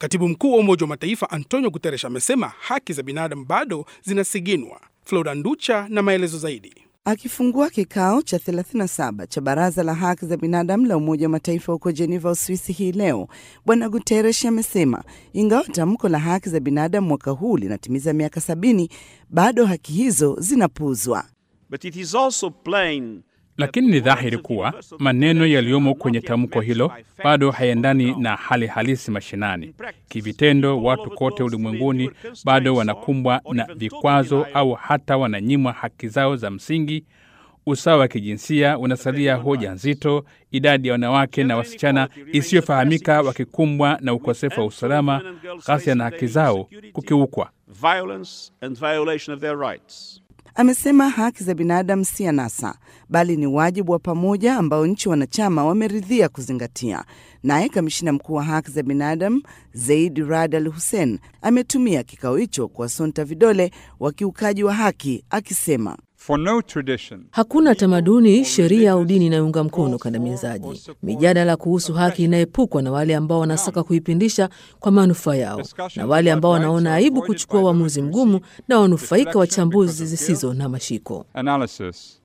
Katibu mkuu wa Umoja wa Mataifa Antonio Guterres amesema haki za binadamu bado zinasiginwa. Flora Nducha na maelezo zaidi. Akifungua kikao cha 37 cha Baraza la Haki za Binadamu la Umoja wa Mataifa huko Jeneva, Uswisi hii leo, Bwana Guterres amesema ingawa tamko la haki za binadamu mwaka huu linatimiza miaka sabini, bado haki hizo zinapuuzwa. Lakini ni dhahiri kuwa maneno yaliyomo kwenye tamko hilo bado hayaendani na hali halisi mashinani. Kivitendo, watu kote ulimwenguni bado wanakumbwa na vikwazo au hata wananyimwa haki zao za msingi. Usawa wa kijinsia unasalia hoja nzito, idadi ya wanawake na wasichana isiyofahamika wakikumbwa na ukosefu wa usalama, ghasia na haki zao kukiukwa. Amesema haki za binadamu si anasa, bali ni wajibu wa pamoja ambao nchi wanachama wameridhia kuzingatia. Naye kamishina mkuu wa haki za binadamu Zaid Rad Al Hussein ametumia kikao hicho kuwasonta vidole wakiukaji wa haki, akisema For no tradition. Hakuna tamaduni, sheria au dini inayounga mkono ukandamizaji. Mijadala kuhusu haki inaepukwa na wale ambao wanasaka kuipindisha kwa manufaa yao na wale ambao wanaona aibu kuchukua uamuzi mgumu na wanufaika wachambuzi zisizo na mashiko. Analysis